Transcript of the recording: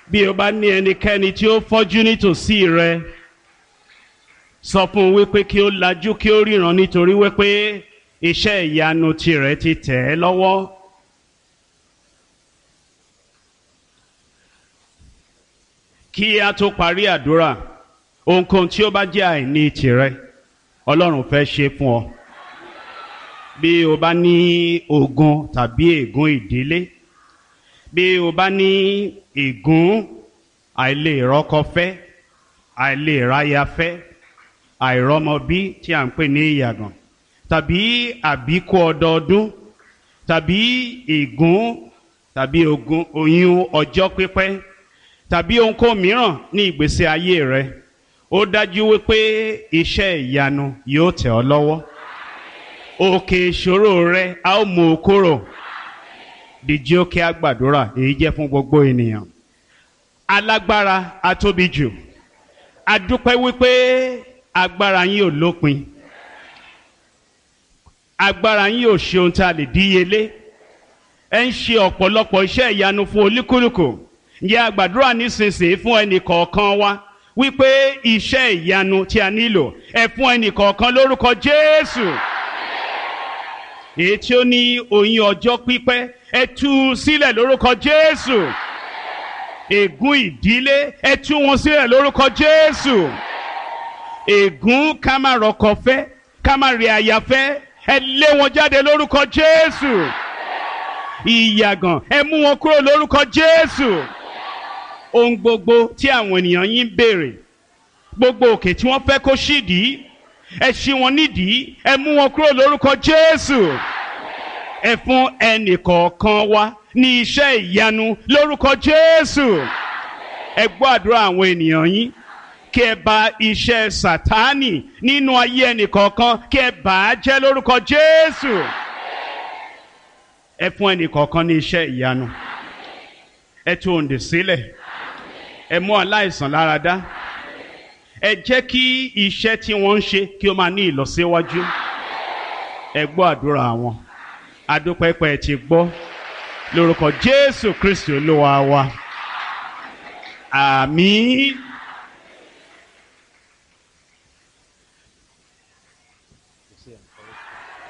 bí o bá ní ẹnikẹ́ni tí ó fọ́jú nítòsí rẹ sọ fún un wípé kí ó lajú kí ó ríran nítorí wípé iṣẹ́ ìyanu tirẹ̀ ti tẹ̀ ẹ́ lọ́wọ́. kí a tó parí àdúrà ohunkóhun tí ó bá jẹ́ àìní tirẹ̀ ọlọ́run fẹ́ ṣe fún ọ bí o bá ní ogun tàbí ègún ìdílé bí o bá ní ègún àìlè rọ́kọ fẹ́ àìlè ráya fẹ́ àìrọ́mọbí tí à ń pè ní ìyàgàn tàbí àbíkú ọdọọdún tàbí ègún tàbí ogun oyún ọjọ́ pípẹ́ tàbí ohunkóhun mìíràn ní ìgbésí ayé rẹ ó dájú wípé iṣẹ́ ìyanu yóò tẹ̀ ọ́ lọ́wọ́ òkè ìṣòro rẹ a ó mú o kúrò dìjí ó kí a gbàdúrà èyí jẹ́ fún gbogbo ènìyàn alágbára atóbi jù adúpẹ́ wípé agbára yín ò lópin agbára yín ò ṣe ohun tí a lè díyelé ẹ ń ṣe ọ̀pọ̀lọpọ̀ iṣẹ́ ìyanu fún olúkúlùkù ǹjẹ́ a gbàdúrà nísinsìnyí fún ẹnì kọ̀ọ̀kan wa wípé iṣẹ́ ìyanu tí a nílò ẹ fún ẹnì kọ̀ọ̀kan lórúkọ Jésù èyí tí ó ní oyún ọjọ́ pípẹ́ ẹ tú u sílẹ̀ lórúkọ Jésù ègún ìdílé ẹ tú wọn sílẹ̀ lórúkọ Jésù ègún ká má rọkọ fẹ́ ká má rí aya fẹ́ ẹ lé wọn jáde lórúkọ Jésù ìyàgàn ẹ mú wọn kúrò lórúkọ Jésù ohun gbogbo tí àwọn ènìyàn yín ń béèrè gbogbo òkè tí wọ́n fẹ́ kó ṣídìí ẹ ṣí wọn nídìí ẹ mú wọn kúrò lórúkọ Jésù ẹ fún ẹnì kọ̀ọ̀kan wa ní iṣẹ́ ìyanu lórúkọ Jésù ẹ gbọ́ àdúrà àwọn ènìyàn yín kí ẹ bà iṣẹ́ Sátánì nínú ayé ẹnì kọ̀ọ̀kan kí ẹ bà á jẹ́ lórúkọ Jésù ẹ fún ẹnì kọ̀ọ̀kan ní iṣẹ́ ìyanu ẹ tú òǹdè sílẹ̀ ẹ mú aláìsàn lára dá ẹ jẹ́ kí iṣẹ́ tí wọ́n ń ṣe kí ó máa ní ìlọsíwájú ẹ gbọ́ àdúrà wọn adúpẹ́pẹ́ ti gbọ́ lórúkọ Jésù Kristi Olúwa wa àmín.